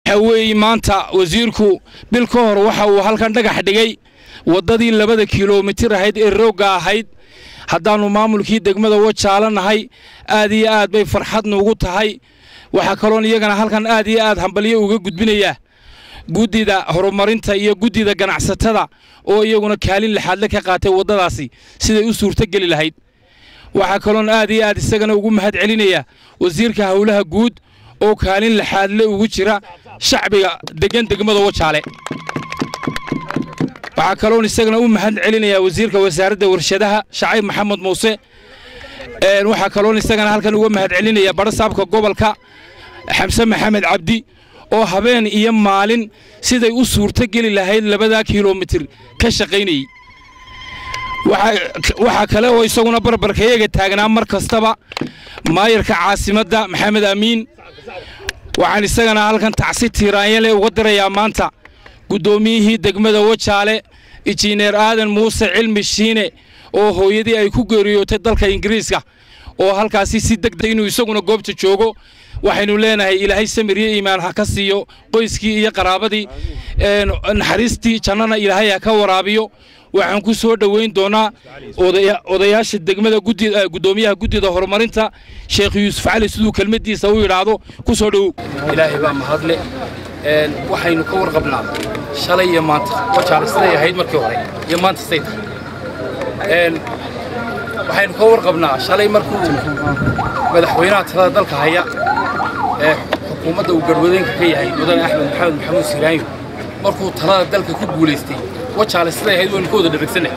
waxa weeye maanta wasiirku bil ka hor waxa uu halkan dhagax dhigay waddadii labada kilomitir ahayd ee roogga ahayd haddaannu maamulkii degmada wajaala nahay aad iyo aad bay farxad nuugu tahay waxaa kaloon iyagana halkan aad iyo aad hambalyo uga gudbinayaa guddida horumarinta iyo guddida ganacsatada oo iyaguna kaalin lixaadle ka qaatay waddadaasi siday u suurtogeli lahayd waxaa kaloon aad iyo aad isagana ugu mahad celinayaa wasiirka howlaha guud oo kaalin lixaadle ugu jira shacbiga deggan degmada wajaale waxaa kaloon isagana u mahad celinayaa wasiirka wasaaradda warshadaha shacayb maxamed muuse waxaa kaloon isagana halkan uga mahad celinaya badhasaabka gobolka xamse maxamed cabdi oo habeen iyo maalin siday u suurto geli lahayd labadaa kilomitir ka shaqaynayey waxaa kale oo isaguna barbarkayaga taagnaa mar kastaba maayarka caasimadda maxamed amiin waxaan isagana halkan tacsi tiiraanyale uga dirayaa maanta guddoomiyihii degmada wajaale injineer aadan muuse cilmi shiine oo hooyadii ay ku geeriyootay dalka ingiriiska oo halkaasi si degdeg inuu isaguna goobta joogo waxaynu leenahay ilaahay samir iyo iimaan ha ka siiyo qoyskii iyo qaraabadii naxariistii jannana ilaahay ha ka waraabiyo waxaan ku soo dhoweyn doonaa odayaasha degmada guddoomiyaha guddida horumarinta sheekh yuusuf cali siduu kelmaddiisa u yidhaahdo ku soo dhowow ilaahay baa mahadle waxaynu ka warqabnaa shalay iyo maanta wajaale siday ahayd markii hore iyo maanta siday tahay waxaynu ka warqabnaa shalay markuu madaxweynaha talada dalka haya ee xukuumadda uu garwadeenka ka yahay mudane axmed maxamed maxamuud siraanyo markuu talada dalka ku guulaystay wajaale siday ahayd waynu ka wada dhegagsanay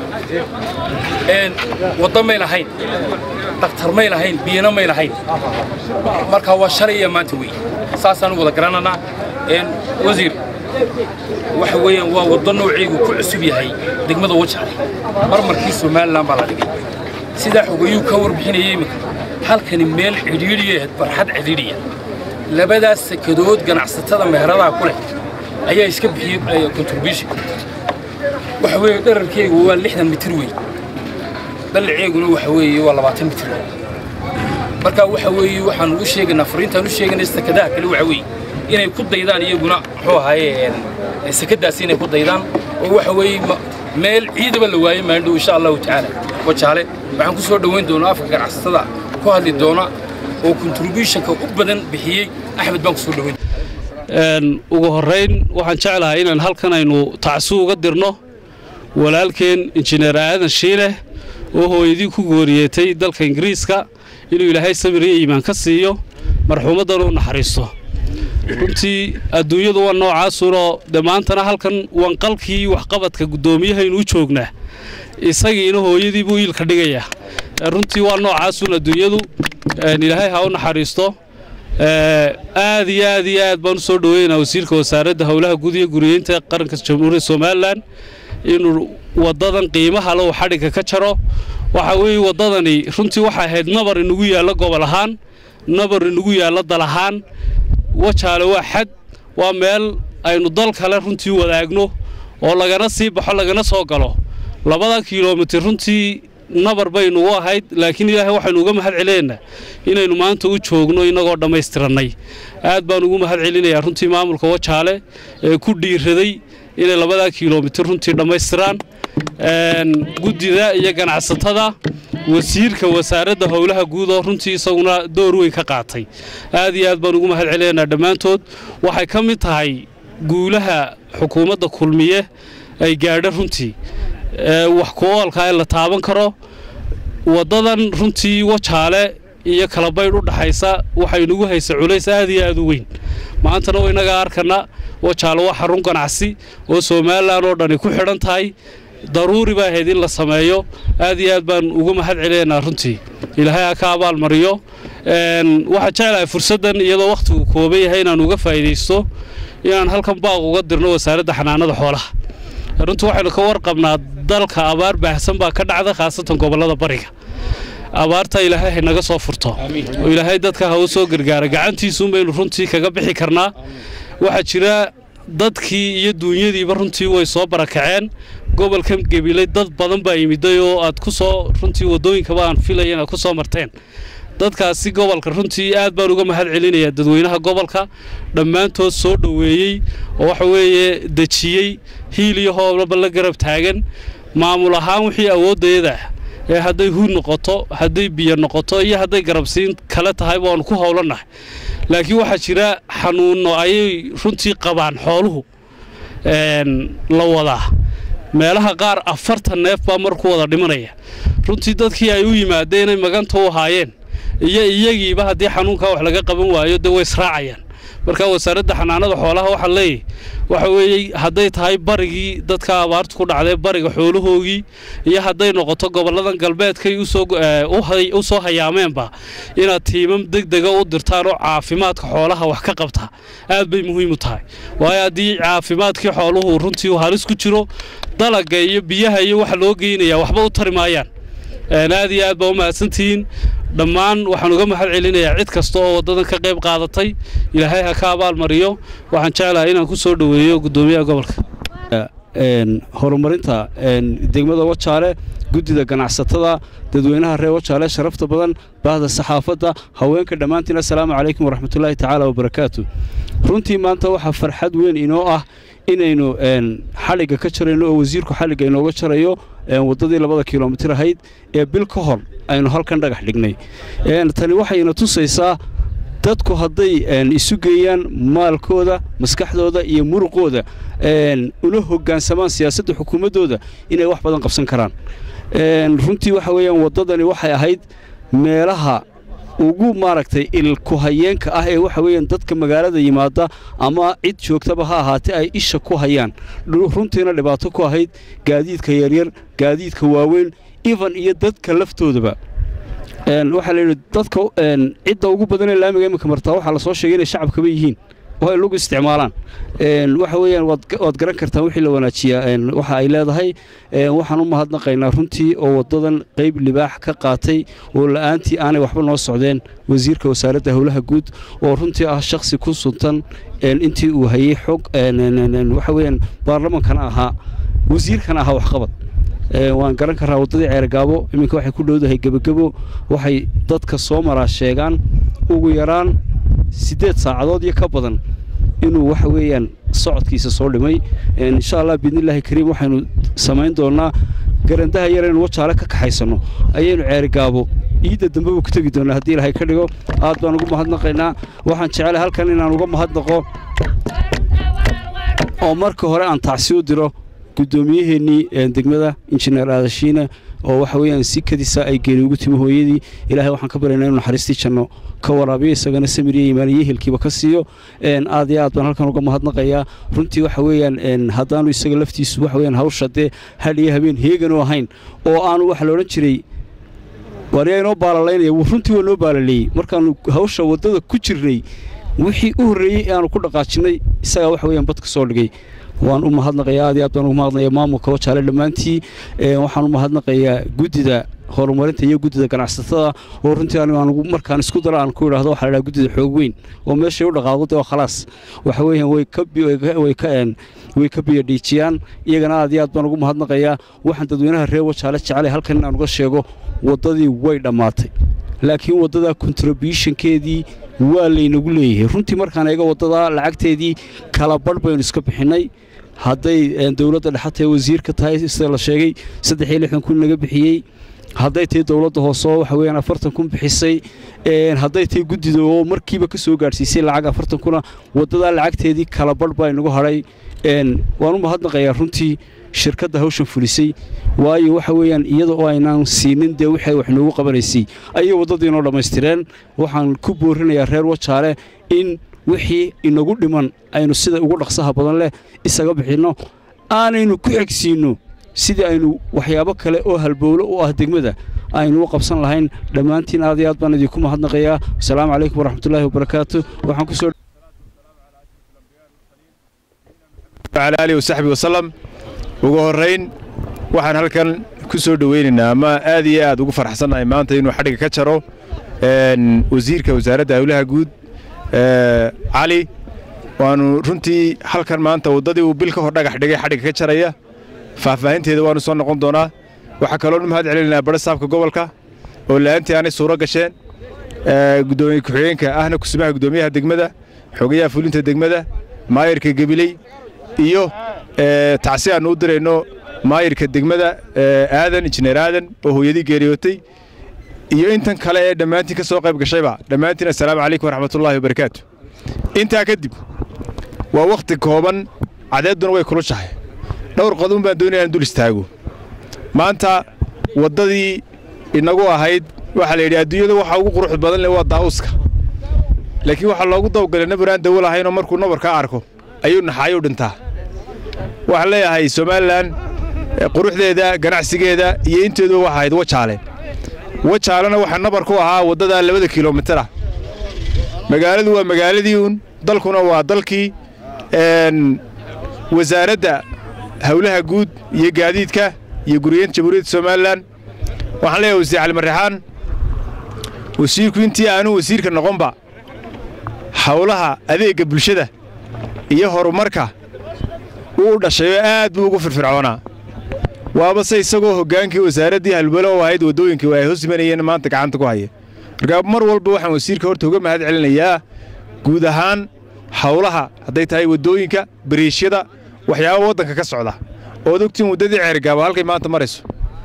waddo may lahayn daktar may lahayn biyana may lahayn marka waa shalay iyo maanta weeye saasaan wada garananaa wasiir waxa weeyaan waa waddo noociigu ku cusub yahay degmada wajaale marmarkii somalilan baa la dhigay sidaa xogayuu ka warbixinayay iminka halkani meel cidhiidhiya ahayd barxad cidhiidhiya labadaas sekadood ganacsatada meheradaha ku leh ayaa iska bixiyey contribution waxa weeye dherarkeygu waa lixdan mitir wey ballaceeguna waxa weeye waa labaatan mitir marka waxa weeye waxaanu u sheegaynaa fariintaan u sheegaynay sekadaha kale waxa weeye inay ku daydaan iyaguna muxuu ahaaye sekadaasi inay ku daydaan oo waxa weeye meel ciidaba la waayey maandhow insha allahu tacaala wajaale waxaan ku soo dhoweyn doonaa afka ganacsatada ku hadli doona oo contributionka u badan bixiyey axmed baan ku soo dhoweyn ugu horrayn waxaan jeclahay inaan halkan aynu tacsi uga dirno walaalkeen injineer aadan shiile oo hooyadii ku gooriyeetay dalka ingiriiska inuu ilaahay samir iyo iimaan ka siiyo marxuumaddana u naxariisto runtii adduunyadu waa noocaasunoo dee maantana halkan wanqalkii waxqabadka guddoomiyahaynu u joognaa isagiina hooyadii buu iilka dhigayaa runtii waa noocaasun adduunyadu ilaahay ha u naxariisto aad iyo aad iyo aad baan u soo dhoweynaa wasiirka wasaaradda howlaha guud iyo guriyeynta qaranka jamhuuriyadda somalilan inuu waddadan qiimaha le uu xadhigga ka jaro waxa weeye waddadani runtii waxay ahayd nabar inagu yaallo gobol ahaan nabar inagu yaallo dal ahaan wajaale waa xad waa meel aynu dal kale runtii wadaagno oo lagana sii baxo lagana soo galo labada kilomitir runtii nabar baynugu ahayd laakiin ilaahay waxaynu uga mahad celinaynaa inaynu maanta u joogno innagoo dhammaystirannay aad baan ugu mahad celinayaa runtii maamulka wajaale ee ku dhiiraday inay labadaa kilomitir runtii dhammaystiraan guddida iyo ganacsatada wasiirka wasaaradda howlaha guud oo runtii isaguna door weyn ka qaatay aad iyo aad baan ugu mahad celinaynaa dhammaantood waxay ka mid tahay guulaha xukuumadda kulmiye ay gaadha runtii wax ku-oolka in la taaban karo waddadan runtii wajaale iyo kalabaydh u dhaxaysa waxaynugu haysa culays aad iyo aad u weyn maantana wa innagaa arkana wajaale waa xarun ganacsi oo somalilan oo dhani ku xidhan tahay daruuri baa ahayd in la sameeyo aad iyo aad baan ugu mahad celinaynaa runtii ilaahay ha ka abaalmariyo waxaan jeclahay fursaddan iyadoo wakhtigu kooban yahay inaan uga faa'iidaysto inaan halkan baaq uga dirno wasaaradda xanaanada xoolaha runtii waxaynu ka warqabnaa dalka abaar baahsan baa ka dhacda khaasatan gobollada bariga abaarta ilaahay haynaga soo furto oo ilaahay dadka ha u soo gargaara gacantiisuun baynu runtii kaga bixi karnaa waxaa jira dadkii iyo duunyadiiba runtii way soo barakaceen gobolkan gebilay dad badan baa yimiday oo aad ku soo runtii waddooyinkaba aan filaya inaad ku soo marteen dadkaasi gobolka runtii aad baan uga mahad celinayaa dadweynaha gobolka dhammaantood soo dhoweeyey oo waxa weeye dejiyey hiil iyo hooblaba la garab taagan maamul ahaan wixii awooddayada ee hadday huud noqoto hadday biyo noqoto iyo hadday garabsiin kale tahay waanu ku howlannahay laakiin waxaa jira xanuunno ayay runtii qabaan xooluhu la wadaa meelaha qaar afartan neef baa mar ku wada dhimanaya runtii dadkii ay u yimaadeen inay maganta u ahaayeen iyo iyagiiba haddii xanuunkaa wax laga qaban waayo dee way israacayaan marka wasaaradda xanaanada xoolaha waxaa leeyahy waxa weeye hadday tahay barigii dadka abaartu ku dhacday bariga xoolahoogii iyo hadday noqoto gobolladan galbeedkay u soo hayaameenba inaad tiimam degdega u dirtaan oo caafimaadka xoolaha wax ka qabta aad bay muhiim u tahay waayo haddii caafimaadkii xooluhu runtii uu halis ku jiro dalaga iyo biyaha iyo waxa loo geynaya waxba u tari maayaan aad iyo aad baa u mahadsantihiin dhammaan waxaan uga mahad celinayaa cid kasta oo waddadan ka qayb qaadatay ilaahay ha ka abaalmariyo waxaan jeclahay inaan ku soo dhoweeyo guddoomiyaha gobolka horumarinta degmada wajaale guddida ganacsatada dadweynaha reer wajaale sharafta badan baahda saxaafadda haweenka dhammaantiin assalaamu calaykum waraxmatullaahi tacaala wabarakaatu runtii maanta waxaa farxad weyn inoo ah inaynu xadhigga ka jarayno oo wasiirku xadhigga inooga jarayo waddadii labada kilomitir ahayd ee bil ka hor aynu halkan dhagax dhignay tani waxayna tusaysaa dadku hadday isu geeyaan maalkooda maskaxdooda iyo muruqooda una hoggaansamaan siyaasadda xukuumaddooda inay wax badan qabsan karaan runtii waxa weeyaan waddadani waxay ahayd meelaha ugu maaragtay ilkuhayeenka ah ee waxa weeyaan dadka magaalada yimaada ama cid joogtaba ha ahaatee ay isha ku hayaan runtiina dhibaato ku ahayd gaadiidka yaryar gaadiidka waaweyn even iyo dadka laftoodaba waxaa layidhi dadka cidda ugu badanee laamiga iminka martaa waxaa lasoo sheegay inay shacabkaba yihiin oo ay lagu isticmaalaan waxa weeyaan waad garan kartaan wixii la wanaajiyaa waxa ay leedahay waxaan u mahadnaqaynaa runtii oo waddadan qayb libaax ka qaatay oo la'aantii aanay waxba noo socdeen wasiirka wasaaradda howlaha guud oo runtii ah shakhsi ku suntan intii uu hayey xog waxa weeyaan baarlamankana ahaa wasiirkana ahaa waxqabad waan garan karaa waddadii ceergaabo iminka waxay ku dhowdahay gebagebo waxay dadka soo maraa sheegaan ugu yaraan siddeed saacadood iyo ka badan inuu waxa weeyaan socodkiisa soo dhimay insha allah biidnillaahi kariim waxaynu samayn doonnaa garandaha yar aynu wajaale ka kaxaysanno ayaynu ceerigaabo iidda dambeba ku tegi doonnaa haddii ilaahay ka dhigo aad baan ugu mahadnaqaynaa waxaan jecelahay halkan inaan uga mahadnaqo oo marka hore aan tacsi u diro gudoomiyaheennii degmada injineer aadashiine oo waxa weeyaan si kadisa ay geeni ugu timi hooyadii ilaahay waxaan ka baryaynaa inuu naxariistii janno ka waraabiyo isagana samiriya imaaniyo ehelkiiba ka siiyo aad iyo aad baan halkan uga mahadnaqayaa runtii waxa weeyaan haddaanu isaga laftiisu waxa weeyaan hawsha dee hal iyo habeen heeganu ahayn oo aanu waxa la odhan jiray waariyaa inoo baalalaynaya runtii waa noo baalaleeyey markaannu hawsha waddada ku jirnay wixii u horreeyey ee aanu ku dhaqaajinnay isagaa waxa weeyaan badka soo dhigay waan u mahadnaqayaa aad iyo aad baan ugu mahadnaqayaa maamulka wajaale dhammaantii waxaan u mahadnaqayaa guddida horumarinta iyo guddida ganacsatada oo runtii aan markaan isku daro aan ku idhaahdo waxaa la dhaha guddida xoog weyn oo meeshay u dhaqaaqdo dee waa khalaas waxa weeyaan way ka way ka way ka biyadhiijiyaan iyagana aad iyo aad baan ugu mahadnaqayaa waxaan dadweynaha reer wajaale jecelay halkan inaan uga sheego waddadii way dhammaatay laakiin waddadaa contributionkeedii waa laynagu leeyahay runtii markaan eega waddadaa lacagteedii kala badh baynu iska bixinnay hadday dowladda dhexatae wasiirka tahay sida la sheegay saddex iyo lixdan kun naga bixiyey hadday tahay dowladda hooseo waxa weeyaan afartan kun bixisay hadday tahay guddida oo markiiba ka soo gaadhsiisay lacag afartan kuna waddadaa lacagteedii kala badh baa inagu hadhay waan u mahadnaqayaa runtii shirkadda hawshan fulisay waayo waxa weeyaan iyada oo aynaan siinin dee waxay wax noogu qabanaysay ayay waddadii inoo dhammaystireen waxaan ku boorinayaa reer wajaale in wixii inagu dhiman aynu sida ugu dhaqsaha badan leh isaga bixinno aanaynu ku xegsiinno sidii aynu waxyaabo kale oo halbowlo u ah degmada aynu u qabsan lahayn dhammaantiin aad iyo aad baan idinku mahadnaqayaa asalaamu calaykum waraxmatullaahi wabarakaatu waxaan kusoo على آله وصحبه وسلم ugu horeyn waxaan halkan ku soo dhaweynaynaa ama aad iyo aad ugu farxsannahay maanta inuu xadhiga ka jaro wasiirka wasaaradda howlaha guud cali waanu runtii halkan maanta waddadii uu bil ka hor dhagax dhigay xadhiga ka jaraya faahfaahinteeda waanu soo noqon doonaa waxaa kaloonu mahad celinaynaa badha saabka gobolka oo la'aantii aanay suuro gasheen gudoomiye ku-xigeenka ahna kusumaha gudoomiyaha degmada xogayaha fulinta degmada maayirka gebiley iyo tacsi aannu u dirayno maayirka degmada aadan injineer aadan oo hooyadii geeriyootay iyo intan kale ee dhammaantiin ka soo qayb gashayba dhammaantiin assalaamu calaykum waraxmatullaahi wabarakaatu intaa kadib waa wakhti kooban cadeedduna way kulushahay dhowr qodon baan doonaya inaan dul istaago maanta waddadii inagu ahayd waxaa la yidhi adduunyada waxa ugu quruxda badan leh waa daa'uuska laakiin waxaa loogu dawgalay nabar aan dawo lahaynoo markuu nabarkaa arko ayuu naxaayuu dhintaa waxaan leeyahay somalilan quruxdeeda ganacsigeeda iyo inteeduba waxa ahayd wajaale wajaalena waxaa nabar ku ahaa waddadaa labada kilomitara magaaladu waa magaaladii uun dalkuna waa dalkii wasaaradda howlaha guud iyo gaadiidka iyo guriyeenta jamhuuriyadda somalilan waxaan leeyahay wasiir cali marrexaan wasiirku intii aanu wasiirka noqonba howlaha adeegga bulshada iyo horumarka uu dhashayoo aad buu ugu firfircoonaa waaba se isagoo hoggaankii wasaaraddii halbalo oo ahayd waddooyinkii ay hoos imanayeen maanta gacanta ku haya markaa mar walba waxaan wasiirka horta uga mahad celinayaa guud ahaan howlaha hadday tahay waddooyinka bariishyada waxyaaba waddanka ka socda ood ogtiin waddadii ceergaaba halkay maanta marayso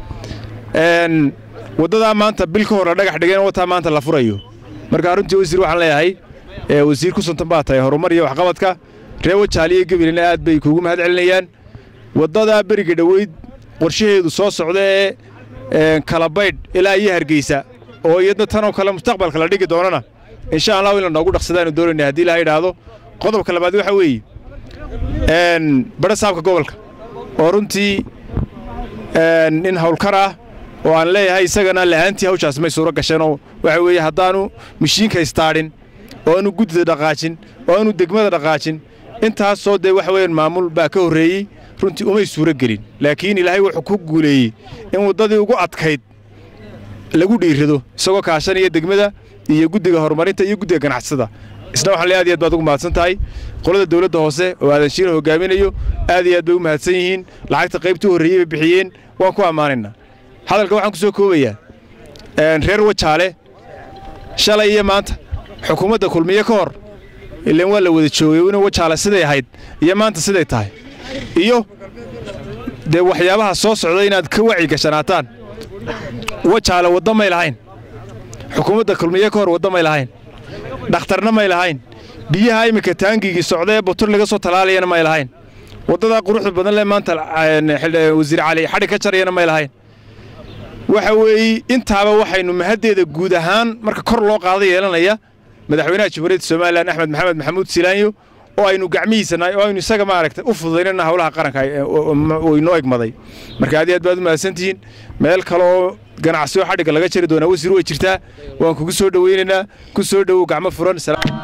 waddadaa maanta bil ka hor la dhagax dhigeen wataa maanta la furayo marka runtii wasiir waxaan leeyahay wasiir ku suntan baa tahay horumar iyo waxqabadka ree wajaali iyo gebilina aad bay kuugu mahad celinayaan waddadaa beriga dhoweyd qorshaheedu soo socda ee kalabaydh ilaa iyo hargeysa oo iyadna tanoo kale mustaqbalka la dhigi doonana insha allahu in la noogu dhaqsadaanu doonayna haddii ilaha idhaahdo qodobka labaad waxaa weeye badha saabka gobolka oo runtii nin howlkar ah oo aan leeyahay isagana la'aantii hawshaas may suuro gasheenoo waxa weeye haddaanu mashiinka istaadhin oo aanu guddida dhaqaajin oo aanu degmada dhaqaajin intaasoo dee waxa weeyaan maamul baa ka horreeyey runtii umay suuro gelin laakiin ilaahay wuxuu ku guuleeyey in waddadii ugu adkayd lagu dhiirrado isagoo kaashanaya degmada iyo guddiga horumarinta iyo guddiga ganacsada isna waxaan le aad iyo aad baad ugu mahadsan tahay qolada dawladda hoose oo aadan shiina hogaaminayo aad iyo aad bay u mahadsan yihiin lacagta qaybtii horreeyey bay bixiyeen waan ku ammaanaynaa hadalka waxaan ku soo koobayaa reer wajaale shalay iyo maanta xukuumadda kulmiye ka hor ilaan waa la wada joogay in wajaale siday ahayd iyo maanta siday tahay iyo dee waxyaabaha soo socda inaad ka waci gashanaataan wajaale wadda may lahayn xukuumadda kulmiye ka hor wadda may lahayn dhakhtarna may lahayn biyaha iminka taangigii socda ee butur laga soo talaalayana may lahayn waddadaa quruxda badan le maanta wasiir cali xadhi ka jarayana may lahayn waxa weeye intaaba waxaynu mahaddeeda guud ahaan marka kor loo qaada yeelanaya madaxweynaha jamhuuriyadda somalilan axmed maxamed maxamuud silaanyo oo aynu gacmihiisanahay oo aynu isaga maaragtay u fududaynana howlaha qaranka uu inoo egmaday marka aad iyo aad baad u mahadsantihiin meel kale oo ganacsiyo xadhigga laga jari doonaa wasiir way jirtaa waan kugu soo dhoweynaynaa ku soo dhowow gacmo furan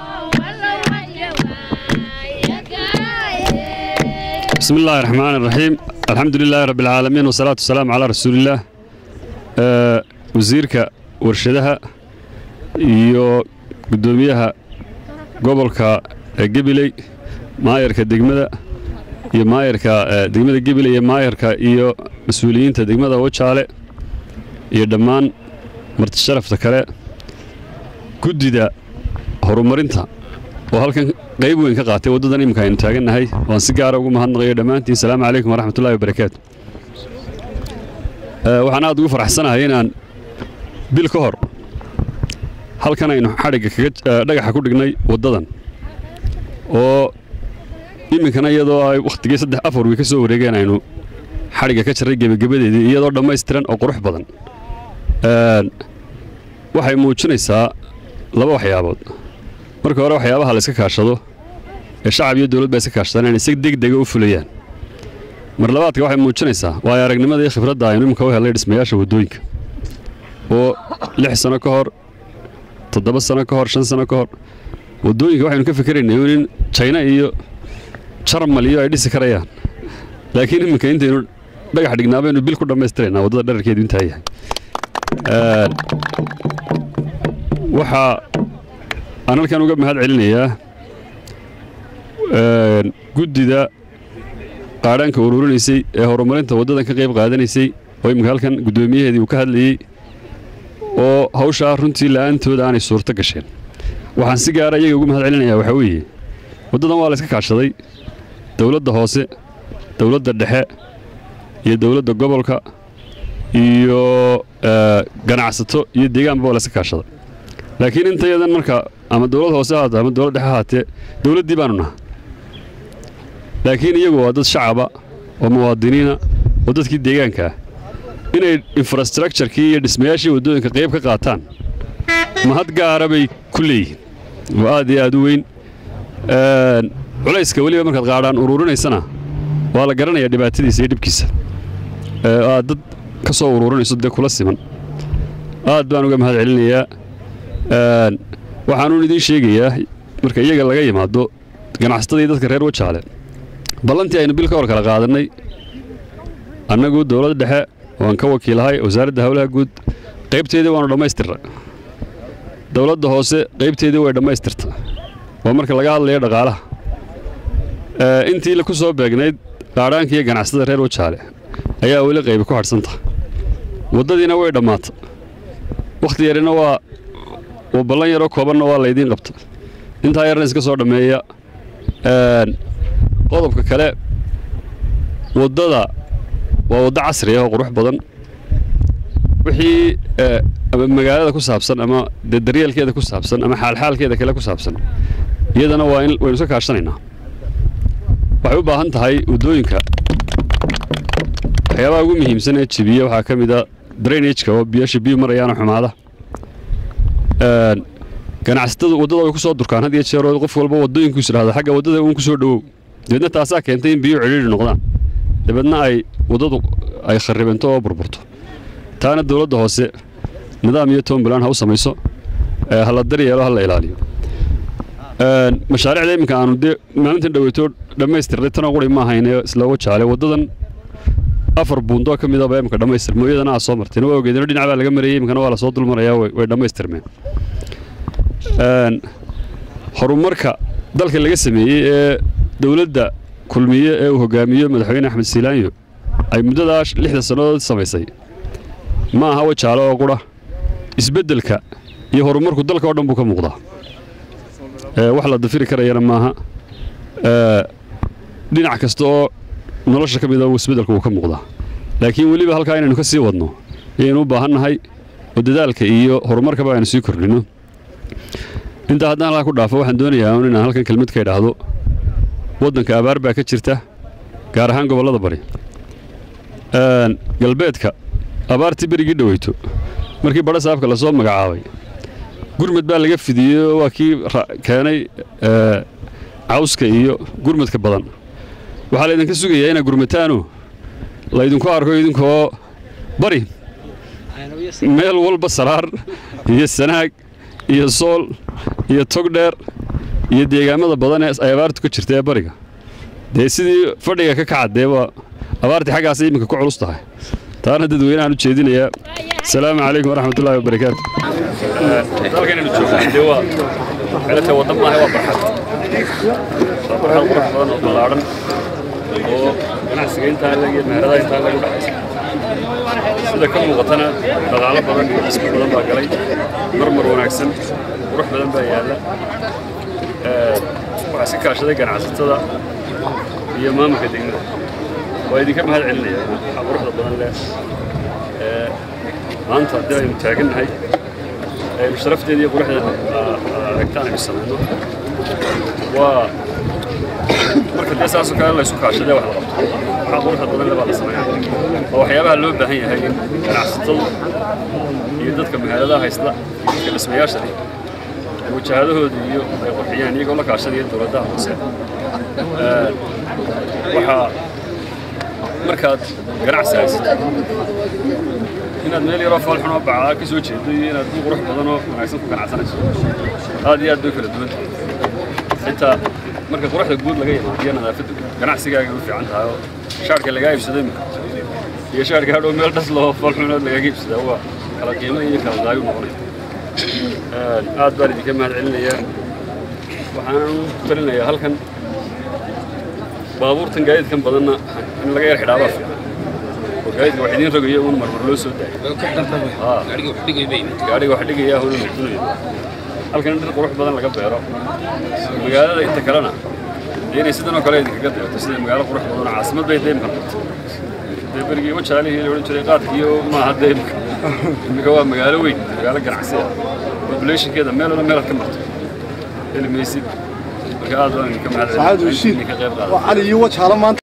بسم الله الرحمن الرحيم الحمد لله رب العالمين والصلاة والسلام على رسول الله آه وزيرك ورشدها iyo gudoomiyaha gobolka gabiley maayarka degmada iyo maayarka degmada gabiley iyo maayarka iyo mas-uuliyiinta degmada wajaale iyo dhammaan marti sharafta kale guddida horumarinta oo halkan qayb weyn ka qaatay waddadan iminka aynu taagannahay waan si gaara ugu mahadnaqayo dhammaantiin salaamu calaykum waraxmatullahi wabarakaatu waxaan aad ugu faraxsanahay inaan bil ka hor halkan aynu xadhigga kaga dhagaxa ku dhignay waddadan oo iminkana iyadoo ay wakhtigii saddex afar wiy ka soo wareegeen aynu xadhigga ka jarray gebagabadeedii iyadoo dhammaystiran oo qurux badan waxay muujinaysaa laba waxyaabood marka hore waxyaabaha la iska kaashado ee shacab iyo dawlad ba iska kaashadaan inay si degdega u fulayaan mar labaadka waxay muujinaysaa waayo aragnimada iyo khibradda aynu iminka u helnay dhismayaasha waddooyinka oo lix sano ka hor toddoba sano ka hor shan sano ka hor waddooyinka waxaynu ka fikeraynay in jayna iyo jarmal iyo ay dhisi karayaan laakiin iminka intaynu dhagax dhignaa baynu bil ku dhammaystiraynaa waddada dherarkeedu intaa yahay waxaa aan halkan uga mahad celinayaa guddida qaadhaanka ururinaysay ee horumarinta waddadan ka qayb qaadanaysay oo iminka halkan guddoomiyaheedii uu ka hadlayey oo hawshaa runtii la'aantooda aanay suurto gasheen waxaan si gaara iyaga ugu mahad celinayaa waxaa weeye waddadan waa la iska kaashaday dowladda hoose dowladda dhexe iyo dowladda gobolka iyo eh, ganacsato iyo deegaanba waa la iska kaashaday laakiin intayadan marka ama dowlad hoose ahaatee ama dowlad dhexe ahaatee dowladdii baanu naha laakiin iyagu waa dad shacaba oo muwaadiniina oo dadkii deegaanka ah inay infrastructurekii iyo dhismayaashii waddooyinka qayb ka qaataan mahad gaara bay ku leeyihiin oo aad iyo aad u weyn Een, culayska weliba markaad qaadhaan ururinaysana waa la garanayaa dhibaatadiisa iyo dhibkiisa ee aad dad ka soo ururinayso dee kula siman aad baan uga mahad celinayaa Een, waxaanuun idiin sheegayaa marka iyaga laga yimaado ganacsatada iyo dadka reer wajaale ballantii aynu bil ka hor kala qaadannay annagu dowladda dhexe waan ka wakiilahay wasaaradda howlaha guud qaybteedii waanu dhammaystirnay dowladda hoose qaybteedii way dhammaystirta waa marka laga hadlayo dhaqaalaha Ee, intii la ku soo beegnayd qaadhaanka iyo ganacsatada reer wajaale ayaa weli qaybi ku hadhsanta waddadiina way dhammaata wakhti yarina waa waa ballan yaroo koobanna waa laydiin qabta intaa yarna iska soo dhammeeya Een, qodobka kale waddada waa waddo casri ah oo qurux badan wixii ee, ama magaalada ku saabsan ama dee daryeelkeeda ku saabsan ama xaalxaalkeeda kale ku saabsan iyadana waa in waynu iska kaashanaynaa waxay u baahan tahay waddooyinka waxyaabaha ugu muhiimsan ee jebiya waxaa ka mid a drainageka oo biyasha biyu marayaana xumaada Een, ganacsatadu waddada way ku soo durkaan had iyo jeer oo qof walba waddooyinkiisu dhahda xagga waddada uun ku soo dhowow dabeedna taasaa keentay in biyo cidhiidhi noqdaan dabeedna ay waddadu ay kharribanto oo burburto taana dowladda hoose nidaam iyo toombulaan ha u samayso ee ha la daryeelo ha la ilaaliyo Een, mashaariicda iminka aanu dee maalintan dhaweyto dhammaystirnay tanoo quri ma ahayn ee isla wajaale waddadan afar buundoo ka midaba iminka dhammaystir mooyadana aa soo marteen waa ogeedino dhinac baa laga marayey iminkana waa la soo dulmarayaa way way dhammaystirmeen Een, horumarka dalka laga sameeyey ee dowladda kulmiye ee uu hogaamiyo madaxweyne axmed siilaanyo ay muddadaa lixda sannadood samaysay ma aha wajaale oo qura isbeddelka iyo horumarku dalka oo dhan buu ka muuqdaa Ee, wax la dafiri karayana maaha Ee, dhinac kasta oo nolosha ka mida isbeddelku wuu ka muuqdaa laakiin weliba halkaa inaynu ka sii wadno ayaynu u baahan nahay oo dadaalka iyo horumarkaba aynu sii kordhino intaa haddaan halkaa ku dhaafo waxaan doonayaa un inaan halkan kelmad ka idhaahdo waddanka abaar baa ka jirta gaar ahaan gobollada bari Een, galbeedka abaartii berigii dhoweyto markii badha saabka lasoo magacaabay gurmad baa laga fidiyey oo waa kii ra- keenay ee, cawska iyo gurmadka badan waxaa laydinka sugayaa inaad gurmataano laydinku arko idinkoo bari meel walba saraar iyo sanaag iyo sool iyo togdheer iyo deegaamada badan ee ay abaartu ka jirta ee bariga dee sidii fadhiga ka kaca dee waa abaartii xaggaas iminka ku culus tahay taana dadweynahan u jeedinayaa asalaamu calaykum waraxmatullaahi wabarakaatu dalkanaynu joogno dee waa xeelata waddan maaha waa barxad waa barxad qurux badan oo ballaadhan oo ganacsiga intaa leg iyo meheradaha intaa leg u dhexaysa sida ka muuqatana dhaqaalo badan iyo dhismo badan baa galay marmar wanaagsan qurux badan baa yaalla Ee, waxaa iska kaashaday ganacsatada iyo maamulka degmada waa idinka mahad celinaya waxaa quruxda badan leh Ee, maanta haddii aynu taagannahay aynu sharafteeda iyo quruxdeeda aragtaan aynu samayno waa marka dee saasoo kale laysu kaashadee wax la qabto waxaa quruxda badan le baa la sameeyaa waa waxyaabaha loo baahan yahay in ganacsatadu iyo dadka meheradaha haysta iyo dadka dhismayaasha leh ay wajahadahooda iyo ay qurxiyaan iyagoo la kaashadaya dowladaha hoose Ee, waxaa markaad ganacsi haysato inaad meel yaroo foolxun oo bacaa ka soo jeedo iyo inaad ku qurux badan oo wanaagsan ku ganacsanayso aad iyo aad bay kala duwan tahay xitaa marka quruxda guud laga yimaado iyo nadaafadda guud ganacsigaaga u fiican tahay oo shaarka lagaa iibsado imika iyo shaarka hadhow meel dhas loo foolxunood lagaaga iibsadaa waa kala qiimo iyo kala daayo noqonaya Een, aad baan idinka mahad celinayaa waxaan u talinayaa halkan baabuurtan gaadiidkan badanna in laga yar xidhaabaa fiican gaadiidka wax idiin rogaya uun marmar loo soo daayo gaadhiga wax dhigaya howla noqonaya halkan dhir qurux badan laga beero magaalada inta kalena dee inay sidan oo kale idinkaga deerto sida magaalo qurux badan oo caasimad bay deemka noqotay dee berigii wajaalihii la odhan jiray qaadkiiyo maaha deemka imika waa magaalo weyn magaalo ganacsi ah populationkeeda meel wala meelaad ka marto heli maysid marka aad waan idinka mahadcelin ka qayb qaadata cali iyo wajaalo maanta